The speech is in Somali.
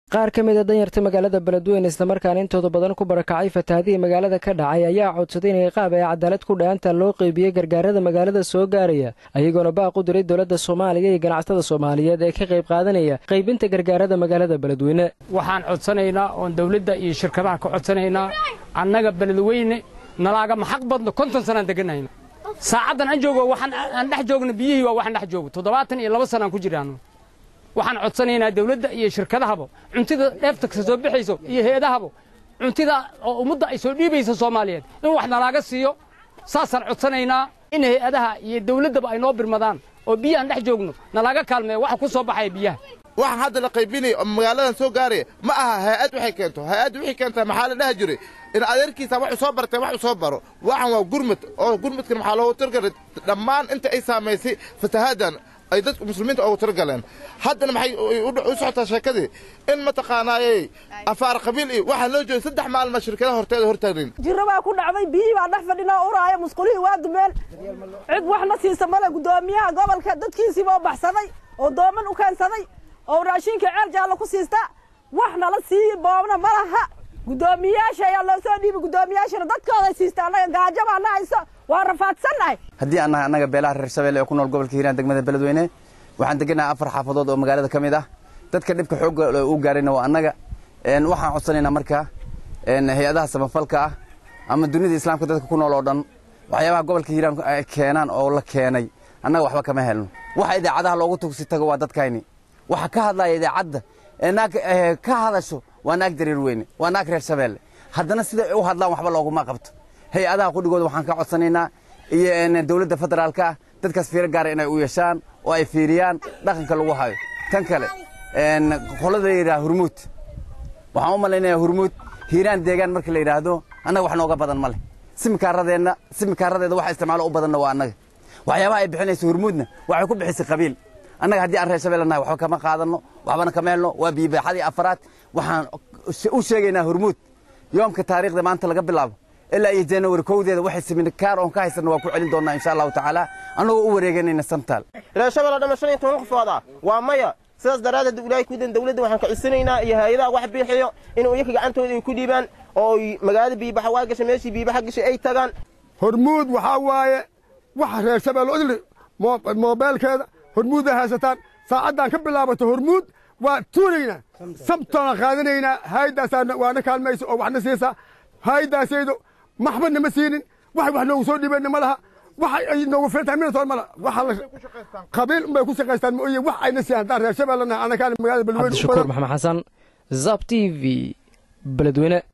qaar ka mid a danyarta magaalada beledweyne islamarkaana intooda badan ku barakacay fatahaadihii magaalada ka dhacay ayaa codsaday in qaab ee cadaalad ku dhaanta loo qeybiyo gargaarada magaalada soo gaaraya ayagoona baaq u diray dowladda soomaaliya iyo ganacsatada soomaaliyeed ee ka qayb qaadanaya qaybinta gargaarada magaalada beledweyne waxaan codsanaynaa oon dawladda iyo shirkadaha ka codsanaynaa annaga beledweyne nalaagama xaq badno konton sanaan deganahayna saacaddan aan joogo waxaan aan dhex joogno biyihii waa waxaan dhex joogo toddobaatan iyo laba sanaan ku jiraano waxaan codsanaynaa dawladda iyo shirkadahaba cuntida dheefta ka soo bixayso iyo hay-adahaba cuntida oo ummadda ay soo dhiibaysa soomaaliyeed in wax nalaaga siiyo saasaan codsanaynaa in hay-adaha iyo dawladdaba ay noo birmadaan oo biyahaan dhex joogno nalaaga kaalmeeya waxa ku soo baxaya biyaha waxaan hadda la qaybinaya oo magaaladan soo gaaraya ma aha hay-ad waxay keento hay-ad waxay keentaa maxaa la dhaha jiray in adeerkiisa wax u soo bartay wax u soo baro waxan waa gurmud oo gurmudkan maxaa loogu targalay dhammaan inta ay saamaysay fatahaaddan ay dadku muslimiinta ugu targaleen haddana maxay u socotaa sheekadii in mataqaanaayey afaar qabiil iyo waxaa loo joogay saddex maalma shirkadaha horteeda hortaagnin jirro baa ku dhacday biyihii baa dhex fadhinaa uraaya musqulihii waa dumeen cid waxna siisa male guddoomiyaha gobolka dadkiisiibao baxsaday oo dooman u keensaday oo raashinka ceel jaallo ku siista wax nala sii boobna ma laha guddoomiyayaasha ayaa loo soo dhiibay guddoomiyaashana dadkooday siista annaga gaajo baa na hayso waa rafaadsannahay haddii aan nahay annaga beelaha reer shabeelle ee ku nool gobolka hiiraan degmada beledweyne waxaan degannahay afar xaafadood oo magaalada ka mid ah dadka dhibka xoogga u gaarayna waa annaga waxaan codsanaynaa marka hay-adaha samafalka ah ama dunida islaamka dadka ku nool oo dhan waxyaabaha gobolka hiiraan keenaan oo la keenay annaga waxba kama helno waxa idaacadaha loogu tugsi tago waa dadkayni waxa ka hadlaya idaacadda naag ka hadasho waa naag dareer weyne waa naag reer shabeelle haddana siday u hadlaan waxba looguma qabto hay-adaha qudhigooda waxaan ka codsanaynaa iyo dawladda federaalka ah dadkaas fiiro gaara inay u yeeshaan oo ay fiiriyaan dhaqanka lagu hayo tan kale qolada la yidhaha hurmuud waxaan u malaynayaa hurmuud hiiraan deegaan marka la yidhaahdo annaga wax nooga badan ma leh simikaaradeenna simikaaradeeda waxa isticmaalo u badanna waa annaga waxyaabaha ay bixinayso hurmuudna waxay ku bixisay qabiil annaga haddii aan reer shabeelle nahay waxba kama qaadanno waxbana kama helno waa biyibaxadii afaraad waxaan u sheegaynaa hurmuud yoomka taariikhda maanta laga bilaabo ilaa iyo januari kowdeeda waxay siminkaar oon ka haysanna waa ku celin doonnaa insha allahu tacaala annagoo u wareeganayna santaal reer shabeelle dhamma shan iyo toban qofooda waa maya sidaas daraaddeed ilaahay kudan dawladda waxaan ka codsanaynaa iyo hay-adaha wax biixiyo inuu iyaka gacantooda ay ku dhiibaan oo magaalada biyibaxa waa gashay meeshii biyibaxa gashay ay tagaan hormuud waxaa waaye waxa reer shabeelle odil moobeelkeeda hormuuday haysataan saacaddan ka bilaabato hormuud waa tuulaynaa sabtoona qaadanaynaa haydaasaa waana kaalmaysa oo waxna siisaa haydaasaydo maxba nama siinin waxay wax noogu soo dhibeenna ma laha waxay ay noogu filantahay mina toon ma laha waxa qabiil unbay ku shaqaystaan ma oye wax ayna siiyan haddaan reer shabeelle nahay annakaan magaalada beledweyne cabdishakuur maxamed xasan zab t v beledweyne